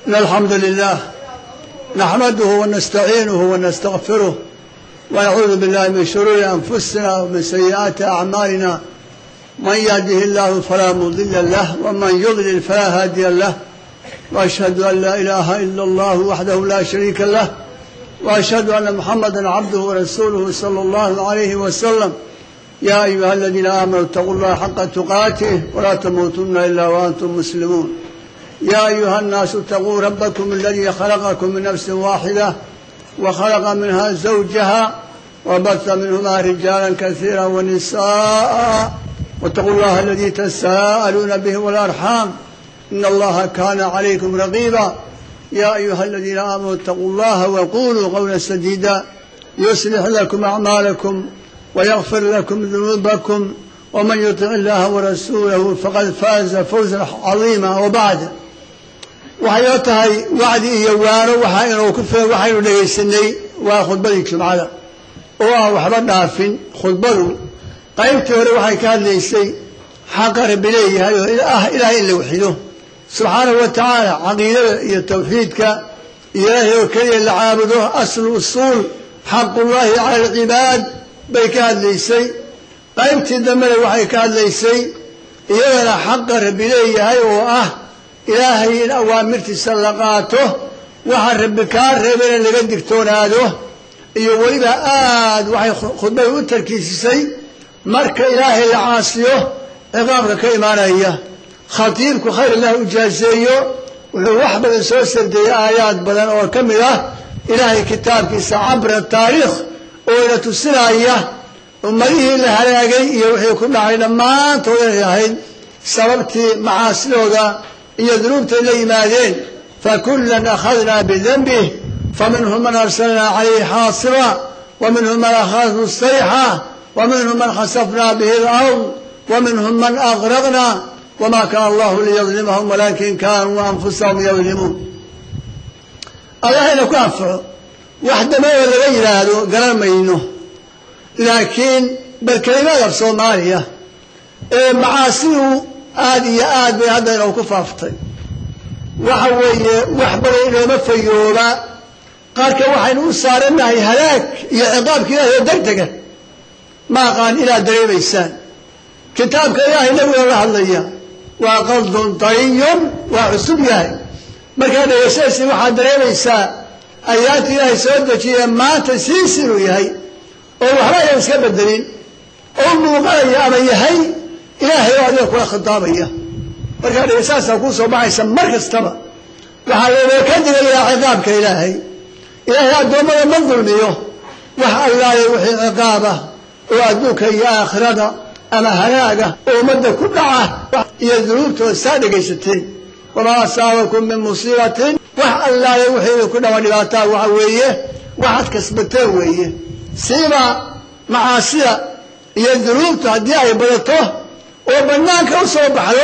إن الحمد لله نحمده ونستعينه ونستغفره ونعوذ بالله من شرور أنفسنا ومن سيئات أعمالنا من يهده الله فلا مضل له ومن يضلل فلا هادي له وأشهد أن لا إله إلا الله وحده لا شريك له وأشهد أن محمدا عبده ورسوله صلى الله عليه وسلم يا أيها الذين آمنوا اتقوا الله حق تقاته ولا تموتن إلا وأنتم مسلمون يا أيها الناس اتقوا ربكم الذي خلقكم من نفس واحدة وخلق منها زوجها وبث منهما رجالا كثيرا ونساء واتقوا الله الذي تساءلون به والأرحام إن الله كان عليكم رقيبا يا أيها الذين آمنوا اتقوا الله وقولوا قولا سديدا يصلح لكم أعمالكم ويغفر لكم ذنوبكم ومن يطع الله ورسوله فقد فاز فوزا عظيما وبعد waxay oo tahay wacdi iyo waano waxa inuu ku filan waxaynu dhegaysanay waa khudbadii jumcada oo aan waxba dhaafin khudbadu qaybtii hore waxay ka hadlaysay xaqa rabbi leeyahay oo ah ilaahay in la waxido subxaanahu wa tacaala caqiidada iyo tawxiidka iyo ilaahay oo keliya la caabudo aslu usuul xaqullaahi cala alcibaad bay ka hadlaysay qaybtii dambena waxay ka hadlaysay iyadana xaqa rabbi leeyahay oo ah ilaahay in awaamirtiisa la qaato waxa rabbi kaa reebana laga digtoonaado iyo weliba aad waxay khudbada u tarkiisisay marka ilaahay la caasiyo ciqaabka ka imaanaya khatiibku khayr allah ujaaseeyo wuxuu wax badan soo sardeeyey aayaad badan oo ka mid ah ilaahay kitaabkiisa cabra taariikh oo ina tusinaya ummadihii la halaagay iyo wixii ku dhacay dhammaantood inay ahayd sababtii macaasidooda iyo dunuubtay la yimaadeen fakulan akhadnaa bidanbih faminhum man arsalnaa calayhi xaasiba wa minhum man akhadhu sayxa wa minhum man khasafnaa bihi alard wa minhum man agraqna wma kaana allahu liyadlimahum walakin kanuu anfusahum yadlimuun allahayna ku anfaco wax dameoo laga yidhaahdo garan mayno laakiin bal kelimada af soomaaliya ee macaasidu aada iyo aad bay hadda inoo ku faaftay waxa weeye wax badan inooma fayooba qaarka waxaynu u saarannahay halaag iyo ciqaabka ilahay oo degdega ma aqaan inaad dareemaysaan kitaabka ilaahay nabigoo la hadlaya waa qaldun dariyun waa cusub yahay markaa dhegaysanaysa waxaad dareemaysaa ayaanta ilaahay soo dejiya maanta siis inuu yahay oo waxba ayaan iska bedelin oo muuqanaya ama yahay ilaahay oo adiga kula khitaabaya markaa dhegaysanaysaa kuu soo baxaysa mar kastaba waxaa looga ka digayaa ciqaabka ilaahay ilaahay addoommada ma dulmiyo wax allaaya wixii ciqaabah oo adduunka iyo aakhirada ama halaaga oo ummadda ku dhaca iyo dunuubtooda saa dhegaysateen wamaa asaabakum min musiibatin wax allaale wixii idinku dhawa dhibaataa waxa weeye waxaad kasbateen weeye siiba macaasida iyo dunuubtu haddii ay badato oo bannaanka u soo baxdo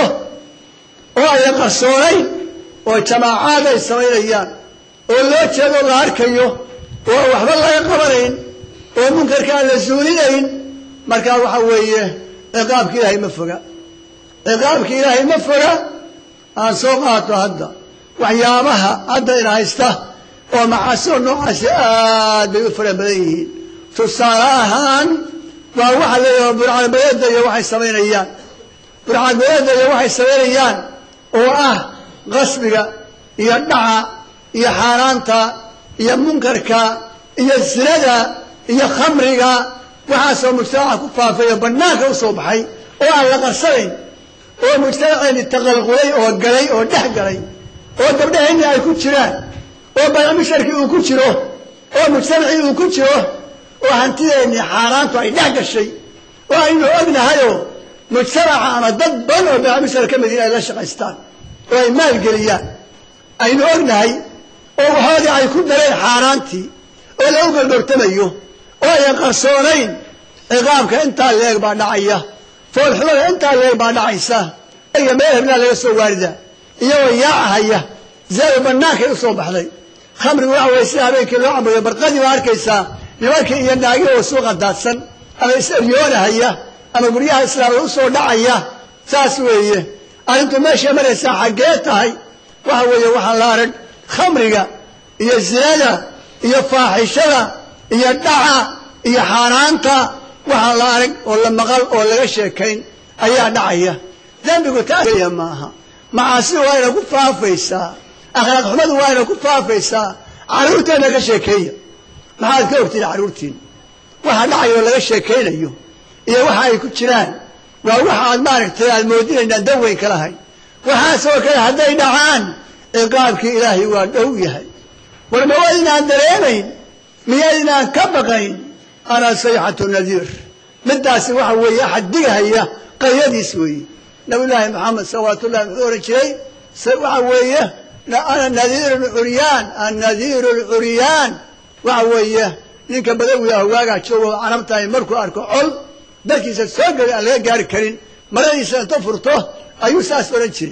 oo ayna qarsoonayn oo jamaacaad ay samaynayaan oo loo jeedo la arkayo oo waxba laga qabanayn oo munkarka aan la suulinayn markaa waxa weeye ciqaabka ilaahay ma foga ciqaabka ilaahay ma foga aan soo qaato hadda waxyaabaha hadda ina haysta oo macaasida noocaasi aad bay u fara badan yihiin tusaale ahaan waa waxa leeyaha burcadbadeeda iyo waxay samaynayaan burcadbadeeda iyo waxay samaynayaan oo ah qasbiga iyo dhaca iyo xaaraanta iyo munkarka iyo sinada iyo khamriga waxaasoo mujtamaca ku faafay oo bannaanka u soo baxay oo aan la qarsanayn oo mujtamaceeni taqalqulay oo galay oo dhex galay oo gabdhaheenni ay ku jiraan oo banaamisharkii uu ku jiro oo mujtamacii uu ku jiro oo hantideenni xaaraantu ay dhex gashay oo aynu ognahayoo mujtamaca ama dad badan oo banaamishar ka mid in ay la shaqaystaan oo ay maalgeliyaan aynu ognahay oo waxoodii ay ku dareen xaaraantii oo lagu galdhoortamayo oo ayan qarsoonayn ciqaabka intaa leeg baa dhacaya foolxumada intaa leeg baa dhacaysa iyo meel hebnaa laga soo waarida iyagoo yaacahaya zaada bannaankay u soo baxday khamrigu waxa weye sida habeenkii loo cabayo barqadii baa arkaysaa nimankii iyo naagii oo suuqa daadsan ama is-eryoonahaya ama guryaha islaamada u soo dhacaya saas weeye arrintu meeshay maraysaa xaggee tahay waxa weeye waxaa la arag khamriga iyo zinada iyo faaxishada iyo dhaca iyo xaaraanta waxaa la arag oo la maqal oo laga sheekayn ayaa dhacaya dembigu taasya maaha macaasidu waa ina ku faafaysaa akhlaaq xumadu waa ina ku faafaysaa carruurteenna ka sheekeeya maxaad ka ogtiin carruurtiin waxa dhacaya oo laga sheekaynayo iyo waxa ay ku jiraan waa waxa aad maaragtay aad moodinaynaan dan weyn ka lahayn waxaasoo kale hadday dhacaan ciqaabkii ilaahay waa dhow yahay war ma waa inaan dareemayn miyaydinaan ka baqayn ana sayxatu nadiir midaasi waxa weeye axad digahaya qaryadiis weeye nabiyullaahi maxamed salawaatu ullahi wuxuu ohan jiray waxa weeye ana nadiiru lcuryaan annadiiru lcuryaan waxa weeye ninka badawiga hogaagaa joogo carabtahay markuu arko col darkiisa soo geli aan laga gaari karin maradiisa inta furto ayuu saas odhan jiray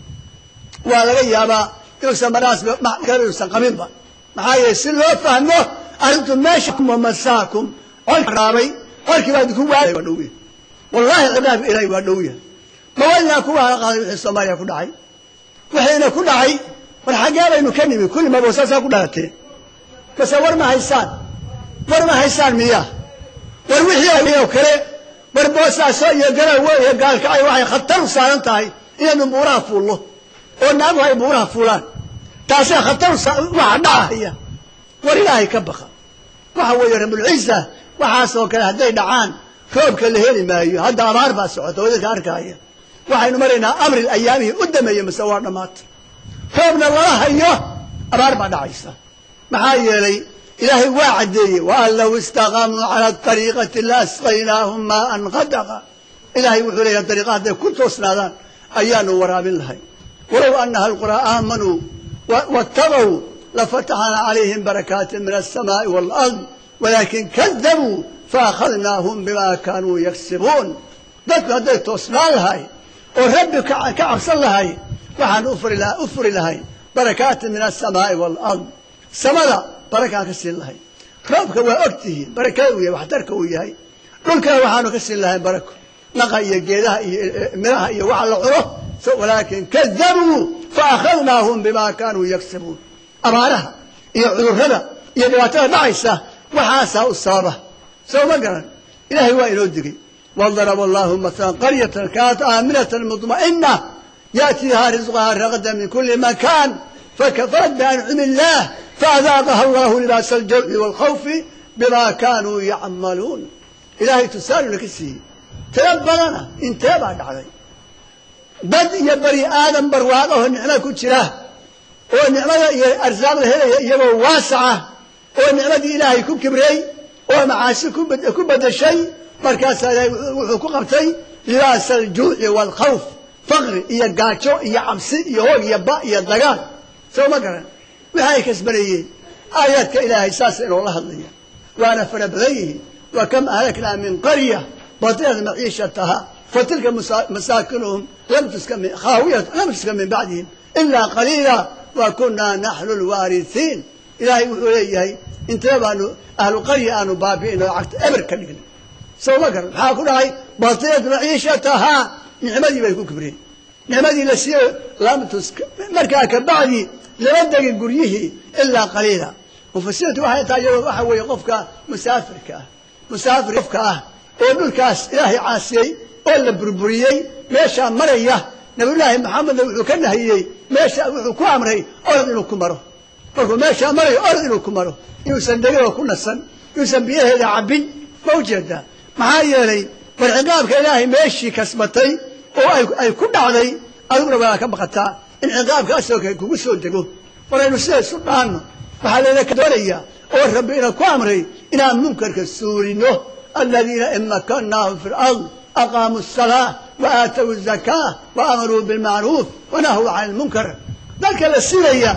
waa laga yaabaa inuusan maradaas inuusan qabinba maxaa yeele si loo fahmo arrintu meesha masaakum colka raabay colkii baa idinku waa waa dhowya wallahi ciqaabka ilaahay waa dhowya mawadinaa kuwa hala qaaday wixii soomaaliya ku dhacay wixiina ku dhacay war xaggee baynu ka nimi kulli mabosaasaa ku dhalatee base war ma haysaan war ma haysaan miya war wixii oo kale war boosaaso iyo garawe iyo gaalkacay waxay khatar u saaran tahay inaynu buuraha fuullo oo naaguhu ay buuraha fuulaan taasay khatar waxa dhacahaya war ilaahay ka baqa waxa weeye rabulciza waxaasoo kale hadday dhacaan roobka la heli maayo hadda abaar baa socota wadadka arkaaya waxaynu maraynaa amril ayaamihii u dameeyey mase waa dhammaata roobna lala hayo abaar baa dhacaysa maxaa yeelay ilaahay waa caddeeyey waan low istaqaamuu cala ariiqati la asqaynaahum maaan qadaqa ilaahay wuxuu leeyahay dariiqa hadday ku toosnaadaan ayaanu waraabin lahay walow anaha alquraa aamanuu waataqow lafataxna calayhim barakaati min alsamaai waalard walaakin kadabuu faakhadnaahum bima kaanuu yagsibuun dadku hadday toosnaan lahay oo rabbi ka cabsan lahay waxaan u furi lahay barakaati min alsamaai waalard samada barakaan ka siin lahay roobka waa og tihiin barakada uu yahay waxtarka uu yahay dhulkana waxaanu ka siin lahay barako naqa iyo geedaha iyo miraha iyo waxa la cuno walaakin kadabuu faakhadnaahum bima kaanuu yagsibuun abaaraha iyo cudurrada iyo dhibaatada dhacaysa waxaasaa u sababa soo ma garan ilaahay waa inoo digay wadaraba allahu masalan qaryatan kaanat aaminatan mudma'ina yaatiihaa risqahaa ragadan min kuli makaan fakafarat biancumi illaah faadaaqaha allahu libaasa aljawci waalkhawfi bima kaanuu yacmaluun ilaahay tusaaluna ka siiyey tiro badana intee baa dhacday dad iyo bani aadam barwaaqo oo nicmo ku jira oo nicmada iyo arsaaqda helaya iyagoo waasaca oo nicmadii ilaahay ku kibrey oo macaasi ku bedeshay markaasaa ilaahay wuxuu ku qabtay libaasa aljuuci waalkhawf faqri iyo gaajo iyo cabsi iyo hoog iyo ba iyo dagaal soo ma garan wixi ay kasbanayeen aayaadka ilaahay saasa inoola hadlaya waana fara badan yihiin wa kam ahlaknaa min qarya batilat maciishataha fatilka masaakinuhum lam tuska min khaawiyat lam tuska min bacdihim ilaa qaliila wa kunaa naxnu lwaarihiin ilaahay wuxuu leeyahay intee baanu ahlu qarya aanu baabi'in oo cagta eber ka dhignay soo ma garan maxaa ku dhacay batilat maciishatahaa nicmadii bay ku kibreen nicmadii la siiye lam tuska markaa ka bacdi lama degin guryihii ilaa qaliila mufasiriintu waxay tahay iyadoo waxa weeye qofka musaafirka ah musaafir qofka ah oo dhulkaas ilaahay caasiyey oo la burburiyey meeshaa maraya nabiyullaahi maxamedna wuxuu ka nahiyey meesha wuxuu ku amray orod inuu ku maro markuu meeshaa marayo orod inuu ku maro inuusan degin oo ku nasan inuusan biyaheeda cabbin ma ujeedaa maxaa yeelay war ciqaabka ilaahay meeshii kasbatay oo ay ku dhacday adiguna waa ka baqataa in ciqaabkaasoo kale kugu soo dego waraynu sida isu dhaanno waxaa laydinka doonaya oo rabbi ina ku amray inaan munkarka suurino aladiina in makannaahum fi lard aqaamuu asalaa wa aatow zakaa wa amaruu bilmacruuf wanahuu can lmunkar dadka la sinaya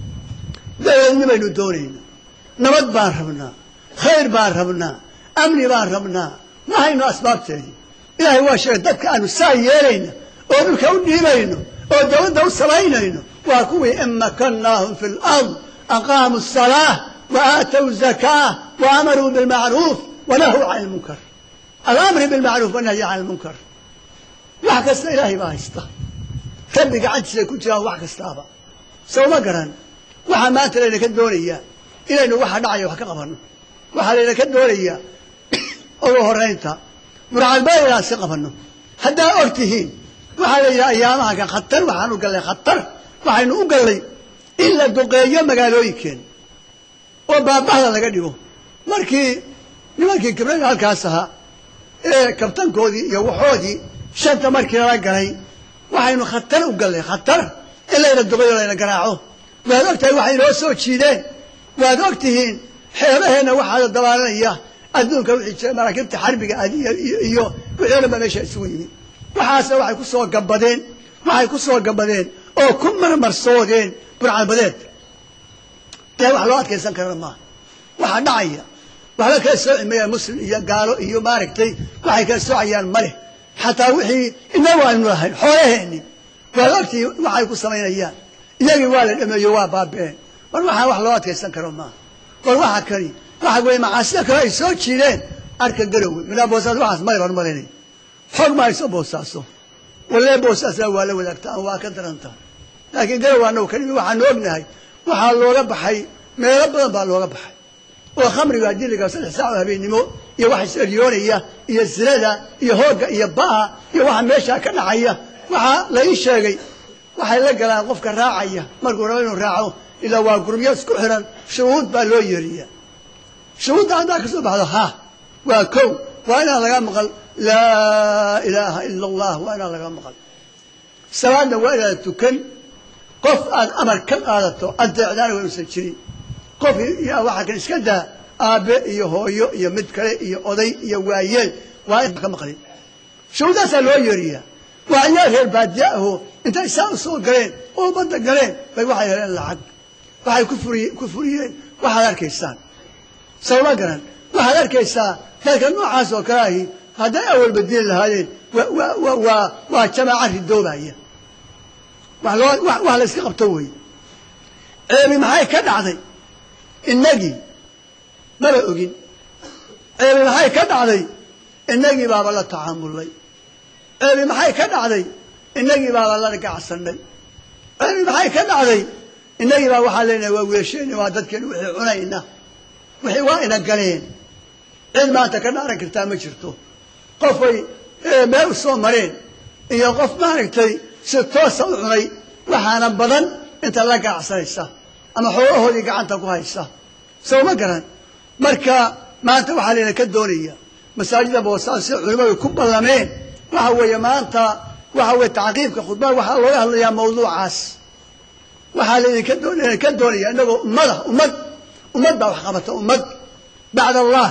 dabeedni baynu doonayna nabad baan rabnaa khayr baan rabnaa amni baan rabnaa ma hayno asbaabteedii ilaahay waa sheegay dadka aanu saa yeelayna oo dhulka u dhiibayno oo dawladda u samaynayno waa kuwii in makannaahum fi lard aqaamuu asalaa wa aatow zakaa wa amaruu bilmacruuf wanahuu can lmunkar alamri bilmacruuf wanahyi can lmunkar wax kasta ilaahay baa haysta rabbi gacantiisa ku jiraan wax kastaaba soo ma garan waxaa maanta laynaka doonayaa inaynu waxa dhacaya wax ka qabanno waxaa laynaka doonayaa ugu horaynta muracadbaa inaan si qabanno haddaa og tihiin waxaa la yidhaha ayaamaha kan khatar waxaan u gallay khatar waxaynu u gallay in la duqeeyo magaalooyinkeen oo baabahda laga dhigo markii nimankii kibrada halkaas ahaa ee kabtankoodii iyo waxoodii shanta markii lala galay waxaynu khatar u gallay khatar in layna duqeeyo layna garaaco waad og tahay waxay noo soo jiideen waad og tihiin xeebaheenna waxaada dabaalanaya adduunka wixii jira maraakiibta xarbiga ah iyo iyo wixii o dhan baa meesha isugu yimid waxaasna waxay ku soo gabadeen waxay ku soo gabadeen oo ku marmarsoodeen burcadbadeed dee wax loo adkaysan karana maaha waxaa dhacaya waxba kala sooci mayaan muslim iyo gaalo iyo maaragtay waxay kala soocayaan ma leh xataa wixii inagu aynu lahayn xoolaheenni waad ogtii waxay ku samaynayaan iyagii waa la dhameeyo waa baaba'een war waxaa wax loo adkaysan karo maaha war waxa kani waxa weye macaasida kale ay soo jiideen arka garowe minaa boosaas waxaas mayr hormarinay xog ma hayso boosaaso walee boosaasna waa la wadaagtaa waa ka daranta laakiin garowe anagu kalimi waxaanu ognahay waxaa looga baxay meelo badan baa looga baxay oo khamriga diliga saddex saac oo habeennimo iyo waxa is-eryoonaya iyo zinada iyo hoogga iyo ba'a iyo waxa meeshaa ka dhacaya waxaa la ii sheegay waxay la galaan qofka raacaya markuu rabo inuu raaco ilaa waa gurubyo isku xiran shuhuud baa loo yeeriya shuhuudda haddaa ka soo baxdo ha waa kow waa inaan laga maqal laa ilaaha ila allah waa inaan laga maqal salaadna waa inaad tukan qof aad amar ka qaadato adeecdaana waa inuusan jirin qof waxaa kan iska daa aabe iyo hooyo iyo mid kale iyo oday iyo waayeel waa in ka maqlin shuhuuddaasaa loo yeeriyaa waa ciyaar reer baadiya ahoo intay saa u soo galeen oo badda galeen bay waxay heleen lacag waxay ku furiy ku furiyeen waxaad arkaysaan sawma garan waxaad arkaysaa dadka noocaas oo kale ahi hadday awalba diin lahaayeen wa waa waa jamaaca ridoobaya wax loo wax la iska qabto wey ceebi maxay ka dhacday innagii maba ogin ceebi maxay ka dhacday innagii baaba la tacaamulnay ceebi maxay ka dhacday innagii baaba la gacsanay ceebi maxay ka dhacday innagii baa waxaa leenahay waa weesheyna waa dadkeenu wixii cunayna wixii waa ina galeen cid maanta ka dhaaran kartaa ma jirto qofay meel u soo mareen iyo qof maaragtay si toosa u cunay waxaana badan inta la gacsanaysa ama xoolahoodii gacanta ku haysa soo ma garan marka maanta waxaa layna ka doonaya masaajida boosaas si culimmadu ku ballameen waxa weeye maanta waxa weye tacqiibka khudbada waxaa looga hadlayaa mawduucaas waxaa laydinka doon ka doonaya inagoo ummada ummad ummad baa wax qabata ummad bacd allah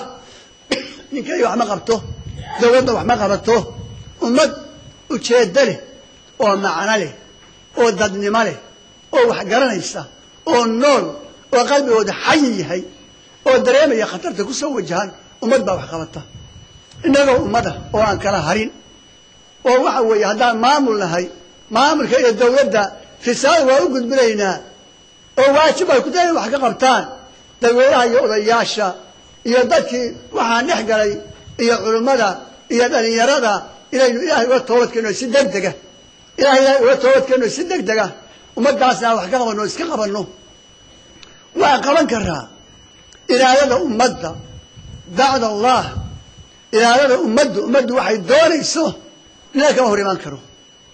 ninkay wax ma qabto dawladda wax ma qabato ummad ujeeddo leh oo macno leh oo dadnimo leh oo wax garanaysa oo nool oo qalbigooda xayi yahay oo dareemaya khatarta ku soo wajahan ummad baa wax qabata innagoo ummada oo aan kala harin oo waxa weeye haddaan maamul nahay maamulka iyo dawladda risaala waa u gudbinaynaa oo waajib ay ku tahay inay wax ka qabtaan dadweynaha iyo odayaasha iyo dadkii waxaan dhex galay iyo culummada iyo dhalinyarada inaynu ilaahay uga toobadkeenno si deg dega ilahay ilahay uga toobadkeenno si deg dega ummaddaasna wax ka qabanno o iska qabanno waa qaban karaa iraadada ummadda bacd allah iraadada ummaddu ummaddu waxay doonayso nina kama hor imaan karo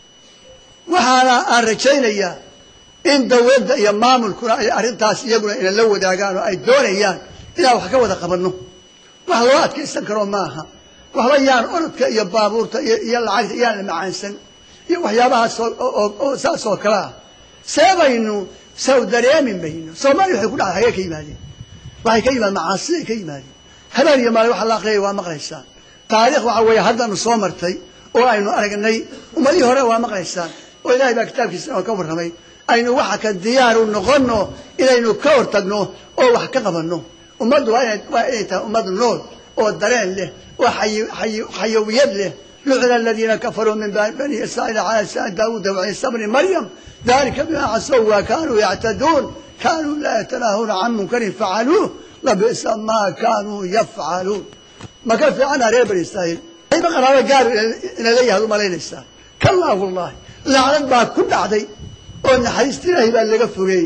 waxaana aan rajaynayaa in dawladda iyo maamulkuna ay arrintaas iyaguna ina la wadaagaan oo ay doonayaan inaan wax ka wada qabanno wax loo adkaysan karo maaha waxba yaan orodka iyo baabuurta iyo lacagta iyaan la macaansan iyo waxyaabahaas oo saas oo kale ah seebaynu saw dareemi mayno soomaaliya waxay ku dhaca hagee ka yimaadeen waxay ka yimaadeen macaasiday ka yimaadeen habeen iyo maalin waxa la aqriyaya waa maqlaysaan taariikh waxa weeye haddanu soo martay oo aynu aragnay ummadihii hore waa maqlaysaan oo ilaahay baa kitaabkiisa oo ka warramay aynu waxa ka diyaaru noqonno inaynu ka hortagno oo wax ka qabanno ummaddu waa inay waa inay tahay ummad nool oo dareen leh oo xayawiyad leh lucina aladiina kafaruu min bani israa'iil cala lisaan daawuuda waciisa bni maryam dalika bima casow wa kanuu yactaduun kanuu laa yatanaahuuna can munkarin facaluuh labi'sa maa kanuu yafcaluun ma ka fiicana reer bani israa'iil ayba qaraabo gaar ina leeyahay ad u malaynaysaa kallaa wallahi lacnad baa ku dhacday oo naxariista ilaahay baa laga fogeeyey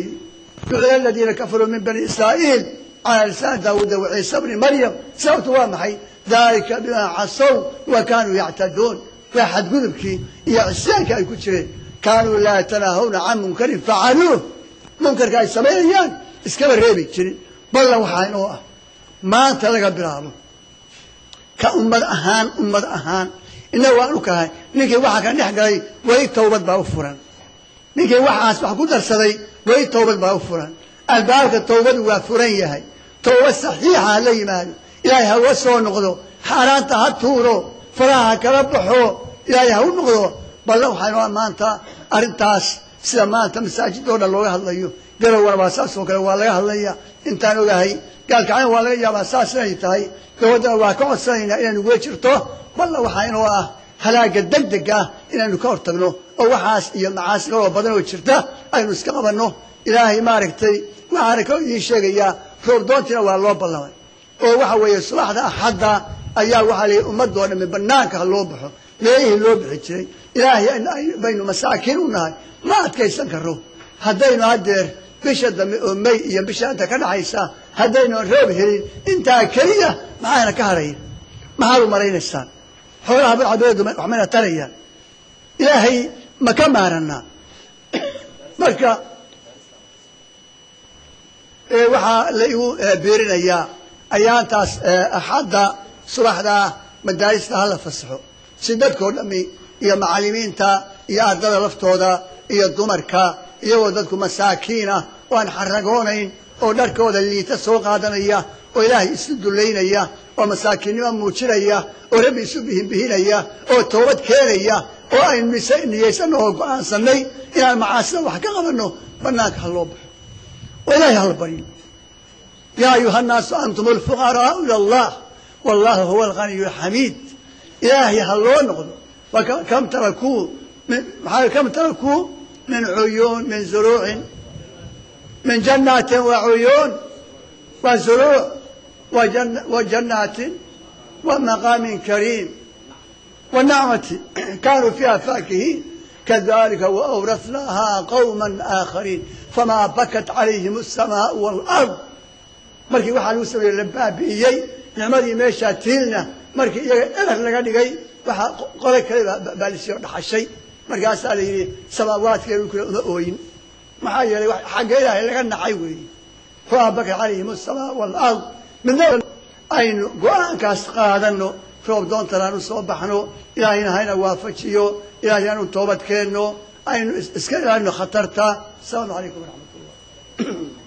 ducila aladiina kafaruu min bani israa'iil calaa lisaan daawuuda wa ciisa bni maryam sababtu waa maxay dalika bimaa casow wa kaanuu yactaduun waa xadgudubkii iyo cisyaankii ay ku jireen kaanuu laa yatanaahawna can munkarin facaluuh munkarka ay samaynayaan iskaba reebi jirin ballan waxaa inoo ah maanta laga bilaabo ka ummad ahaan ummad ahaan innaga waan u kahay ninkii waxaa ka dhex galay weli tawbad baa u furan ninkii waxaas wax ku darsaday weli tawbad baa u furan albaabka tawbadu waa furan yahay tawbad saxiixa ha la yimaado ilaahay ha uga soo noqdo xaaraanta ha tuuro faraha ha kala baxo ilaahay ha u noqdo balle waxaa maanta arrintaas sida maanta masaajidoo dhan looga hadlayo garowana waa saas oo kale waa laga hadlaya intaan ogahay gaalkacyan waa laga yaabaa saas inay tahay dabaddana waa ka codsanaynaa inaynu uga jirto balle waxaa inoo ah halaaga degdeg ah inaynu ka hortagno oo waxaas iyo macaasi kaloo badan oo jirta aynu iska qabanno ilaahay maaragtay waxaana kaloo idiin sheegayaa roobdoontiina waa loo ballamay oo waxa weeye subaxda axadda ayaa waxaa la yidhi ummadoo dhammi banaanka ha loo baxo meelihii loo bixi jiray ilaahay baynu masaakiin u nahay ma adkaysan karo haddaynu haddeer bisha dambe oo may iyo bisha inta ka dhaxaysa haddaynu roob helin intaa keliya maxaana ka harayn maxaad u malaynaysaan xoolaha barcabeedu waxmayna tarayaan ilaahay ma ka maaranaa marka waxaa la igu beerinayaa ayaantaas axadda subaxdaa madaarista hala fasaxo si dadkoo dhami iyo macallimiinta iyo ardada laftooda iyo dumarka iyagoo dadku masaakiinah oo aan xaragoonayn oo dharkooda liita soo qaadanaya oo ilaahay isu dullaynaya oo masaakiinnimo muujinaya oo rabbi isu bihinbihinaya oo toobad keenaya oo aynu niyaysanno oo go-aansanay inaan macaasida wax ka qabanno banaanka ha loo baxo oo ilaahay hala baryo yaa ayuha annaasu antum alfuqaraau ila allah wallahu huwa alganiyu alxamiid ilaahay ha loo noqdo kam tarakuu maa kam tarakuu min cuyuun min zuruucin min jannaatin wa cuyuun wa zuruuc wa jannaatin wa maqaamin kariim wa nacmati kaanuu fiiha faakihiin kadalika waawrasnaahaa qawma aakhariin famaa bakat calayhim asamaau waalard markii waxaa lagu sameeyey la baabi'iyey nicmadii meeshaa tiilna markii iyaga eber laga dhigay waxaa qole kale baa lasiyo dhaxashay markaasaa la yidhi samaawaadka dhulkuna uma ooyin maxaa yeelay xagga ilaahay laga nacay weeye famaa bakat calayhim asamaa waalard midna aynu go-aankaas qaadano roob doontanaan u soo baxno ilaahayna hayna waafajiyo ilahay aanu toobad keenno aynu iska ilaalino khatarta asalaamu calaykum waraxmat ullah